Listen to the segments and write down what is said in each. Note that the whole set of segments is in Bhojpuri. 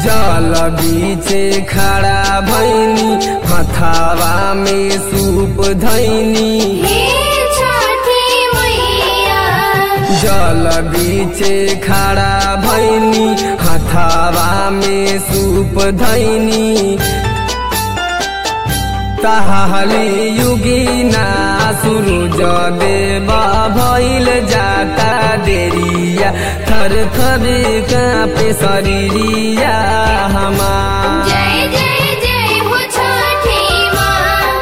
जल बीचे खड़ा भैनी हथावा में सूप धैनी हे छठी मैया जल बीचे खड़ा भैनी हथावा में सूप धैनी ताहली युगिना सूरज देवा भइल जाता देरिया थर थर कापे शरीरिया हमार जय जय जय हो छठी माँ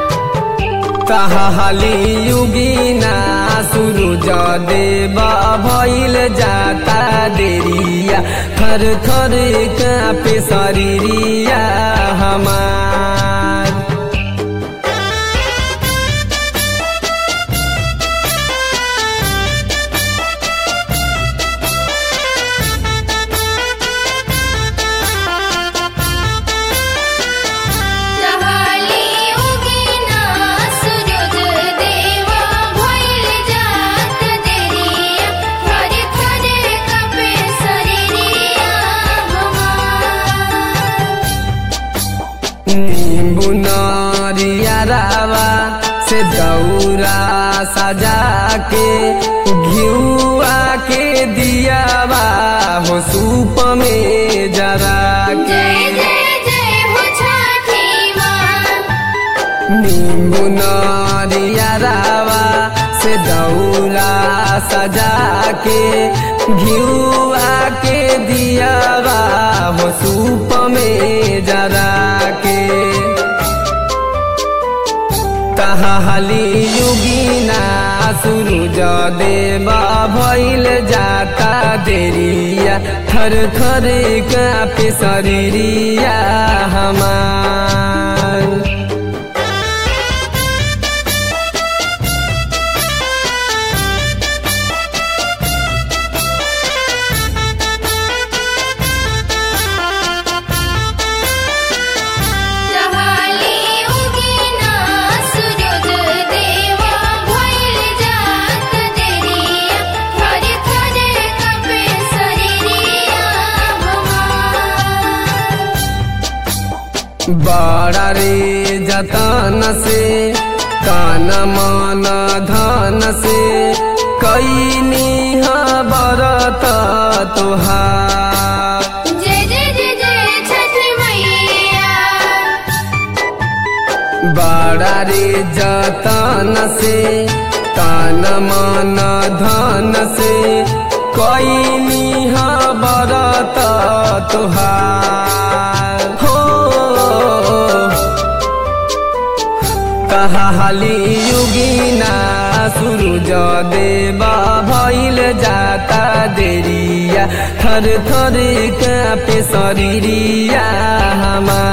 ताहली युगिना सूरज देवा भइल जाता देरिया थर थर कापे शरीरिया हमार जहाली उगिना सूरज देवा भइल जात देरिया थरे थरे कपे शरीरिया हमार नींबू नारिया रावा से दौरा सजा के घिउआ के दियावा हो सूप में जरा के जय जय जय हो छठी माँ नींबू नारिया रावा से दौरा सजा के घिउआ के दियावा हो सूप में जरा के ताहली युगिना सूरज देवा भइल जाता देरिया थर थर कापे शरीरिया हमार जहाली उगिना सूरज देवा भइल जात देरिया थरे थरे कपे शरीरिया हमार बड़ा रे जतन से तन मन धन से कैनी बरत तोहार जय जय जय जय छठी मैया बड़ा रे जतन से तन मन धन से कैनी बरत तोहार हो कहाली युगिना सूरज देवा भइल जाता देरिया थर थर कापे शरीरिया हमार